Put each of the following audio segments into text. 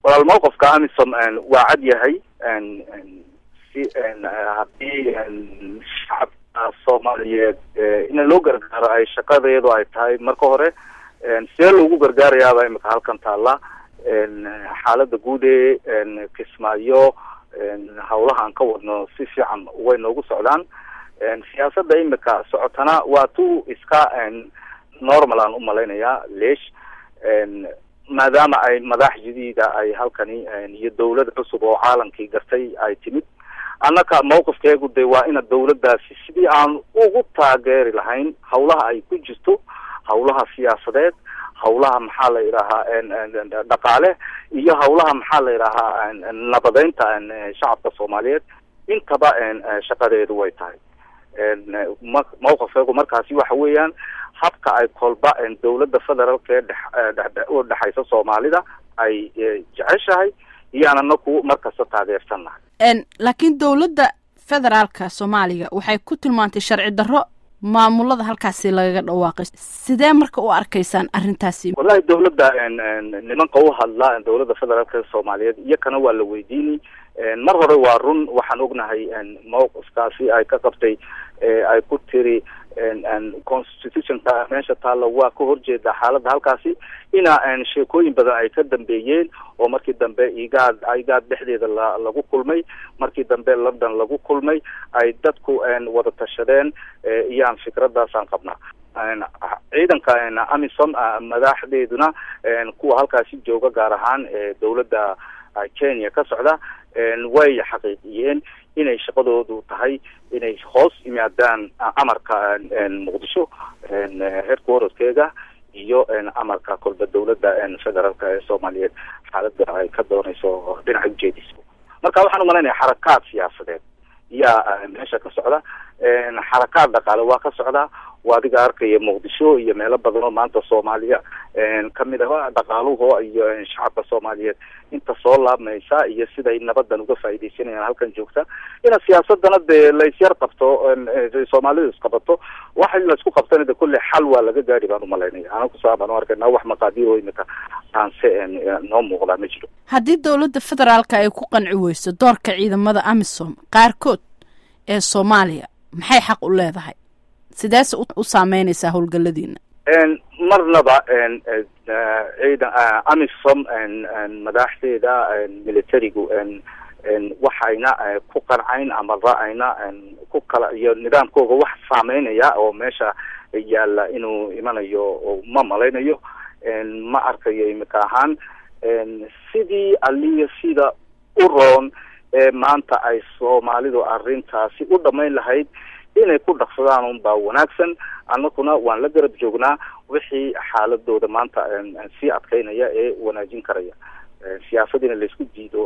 walaal mawqifka amisom waa cad yahay si haddii shacabka soomaaliyeed in loo gargaaro ay shaqadeedu ay tahay marka hore see loogu gargaarayaaba imika halkan taalla xaalada guud ee kismaayo hawlaha aan ka wadno si fiican way noogu socdaan siyaasadda imika socotana waa tu iska normal aan umalaynayaa leesh maadaama ay madax jadiida ay halkani iyo dawlad cusub oo caalamkii gartay ay timid annaka mawqifkeegu de waa ina dawladdaasi sidii aan ugu taageeri lahayn hawlaha ay ku jirto hawlaha siyaasadeed hawlaha maxaa la yidhaahaa dhaqaale iyo hawlaha maxaa la yidhaahaa nabadeynta shacabka soomaaliyeed intaba shaqadeedu way tahay mawqifkeegu markaasi waxa weeyaan habka ay kolba dawladda federaalka ee dhex u dhexaysa soomaalida ay jeceshahay iyo ananaku markasta taageersannahay laakiin dawladda federaalka soomaaliya waxay ku tilmaantay sharci darro maamulada halkaasi lagaga dhawaaqay sidee marka u arkaysaan arrintaasi wallahi dawladda nimanka u hadla dawladda federaalka soomaaliyeed iyo kana waa la weydiini mar hore waa run waxaan ognahay mawqifkaasi ay ka qabtay ay ku tiri constitutionka meesha taalla waa ka horjeeda xaaladda halkaasi ina sheekooyin badan ay ka dambeeyeen oo markii dambe igaad igaad dhexdeeda la lagu kulmay markii dambe london lagu kulmay ay dadku wada tashadeen iyaan fikradaasaan qabnaa ciidanka amisom madaxdeeduna kuwa halkaasi jooga gaar ahaan dawladda kenya ka socda way xaqiijiyeen inay shaqadoodu tahay inay hoos yimaadaan amarka muqdisho headquarterskeega iyo amarka kolba dawladda federaalka ee soomaaliyeed xaalada ay ka doonayso dhinaca ujeediso marka waxaan umalaynaya xarakaad siyaasadeed yaa meesha ka socda xarakaad dhaqaale waa ka socdaa waa adiga arkaya muqdisho iyo meelo badan oo maanta soomaaliya kamid ah dhaqaaluhu iyo shacabka soomaaliyeed inta soo laabmaysa iyo siday nabadan uga faaidaysanayaan halkan joogta ina siyaasadana dee laysyar qabto soomaalidu isqabato waxa laisku qabtana de kulle xal waa laga gaari baan umalaynaya ana kusaa baan u arkayna wax maqaadiir oo imika aanse noo muuqdaa ma jiro haddii dawladda federaalka ay ku qanci weyso doorka ciidamada amisom qaarkood ee soomaaliya maxay xaq u leedahay sideese u saameynaysaa howlgaladiina marnaba ciidan amisom madaxdeeda militarigu waxayna ku qancayn ama ra-ayna ku kala iyo nidaamkooga wax saameynaya oo meesha yaalla inuu imanayo ma malaynayo ma arkayo imika ahaan sidii aliya sida u roon ee maanta ay soomaalidu arrintaasi u dhamayn lahayd inay ku dhaqsadaan un baa wanaagsan annaguna waan la garab joognaa wixii xaaladooda maanta sii adkaynaya ee wanaajin karaya siyaasadiina laysku diido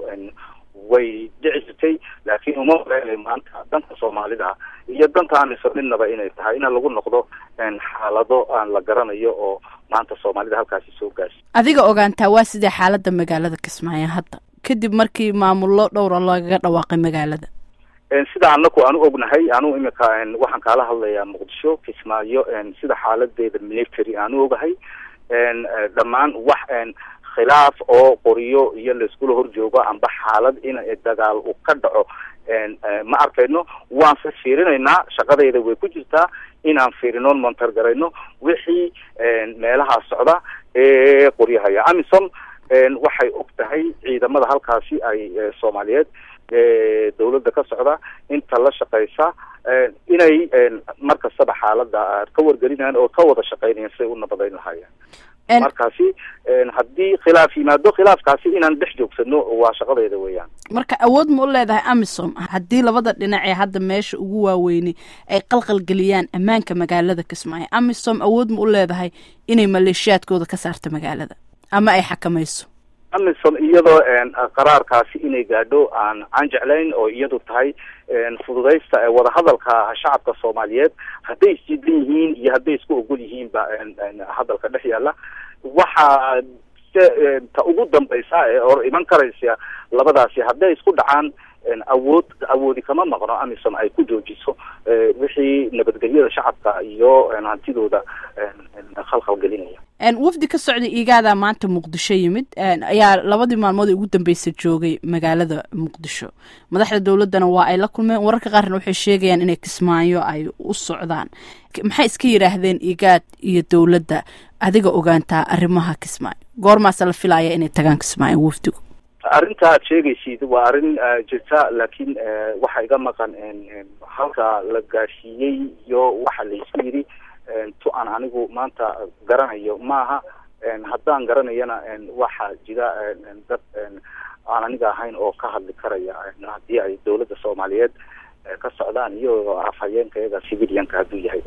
way dhici jirtay laakiin uma maleynay maanta danka soomaalida iyo danta amiso midnaba inay tahay ina lagu noqdo xaalado aan la garanayo oo maanta soomaalida halkaasi soo gaarsi adiga ogaantaa waa sidee xaaladda magaalada kismaayo hadda kadib markii maamullo dhowra lagaga dhawaaqay magaalada sida anaku aanu ognahay anu imika waxaan kaala hadlayaa muqdisho kismaayo sida xaaladeeda military aanu ogahay dhammaan wax khilaaf oo qoriyo iyo laiskula horjoogo amba xaalad in dagaal uu ka dhaco ma arkayno waanse fiirinaynaa shaqadayda way ku jirtaa inaan fiirinoon montar garayno wixii meelaha socda ee qoryahaya amisom waxay og tahay ciidamada halkaasi ay soomaaliyeed dawladda ka socda inta la shaqaysa inay mar kastaba xaalada ka wargelinayaan oo ka wada shaqeynayan siday u nabadayn lahaayeen markaasi haddii khilaaf yimaado khilaafkaasi inaan dhex joogsano waa shaqadeeda weeyaan marka awood ma u leedahay amisom haddii labada dhinac ee hadda meesha ugu waaweynay ay qalqalgeliyaan ammaanka magaalada kismaayo amisom awood ma u leedahay inay maleeshiyaadkooda ka saarto magaalada ama ay xakamayso amisom iyadoo qaraarkaasi inay gaadho aan aan jeclayn oo iyadu tahay fududaysta wadahadalka shacabka soomaaliyeed hadday isjidan yihiin iyo hadday isku ogol yihiinba hadalka dhex yaalla waxaa ta ugu dambaysa ee hor iman karaysa labadaasi hadday isku dhacaan awood awoodi kama maqno amisom ay ku joojiso wixii nabadgelyada shacabka iyo hantidooda khalkhal gelinaya wafdi ka socda igaada maanta muqdisho yimid ayaa labadii maalmood ugu dambeysa joogay magaalada muqdisho madaxda dowladana waa ay la kulmeen wararka qaarna waxay sheegayaan inay kismaayo ay u socdaan maxay iska yidhaahdeen igaad iyo dowladda adiga ogaantaa arrimaha kismaayo goormaase la filaya inay tagaan kismaayo wafdigu arrinta aad sheegaysid waa arrin jirta laakiin waxaa iga maqan halka la gaarsiiyey iyo waxa la isku yidhi tu aan anigu maanta garanayo maaha haddaan garanayana waxaa jira dad aan aniga ahayn oo ka hadli karaya haddii ay dowladda soomaaliyeed ka socdaan iyo afhayeenka iyaga civilianka hadduu yahay